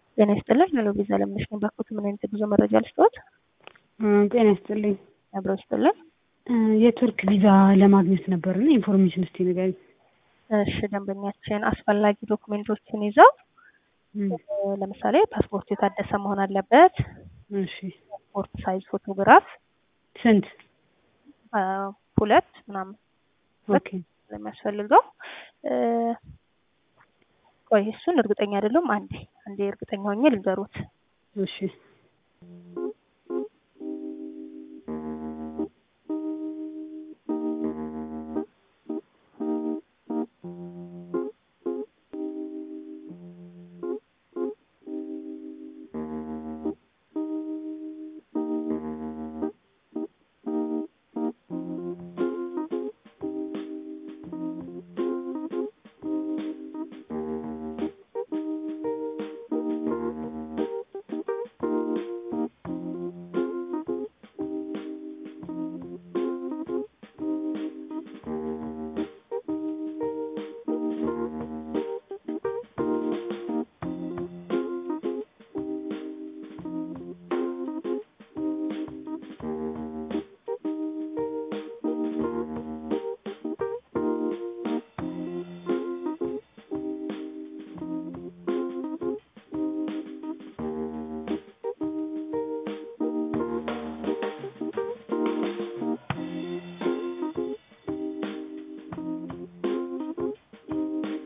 ጤና ይስጥልን። ሄሎ ቪዛ ለምነሽ ነኝ። ባክዎት ምን አይነት የጉዞ መረጃ ልስጥዎት? ጤና ይስጥልኝ። አብረው ይስጥልን። የቱርክ ቪዛ ለማግኘት ነበርና ኢንፎርሜሽን እስቲ ንገሪኝ። እሺ ደንበኛችን አስፈላጊ ዶክሜንቶችን ይዘው ለምሳሌ ፓስፖርት የታደሰ መሆን አለበት። እሺ ፓስፖርት ሳይዝ ፎቶግራፍ ስንት? ሁለት ምናምን ኦኬ ለሚያስፈልገው ቆይ እሱን እርግጠኛ አይደለም። አንዴ አንዴ እርግጠኛ ሆኜ ልንገሩት። እሺ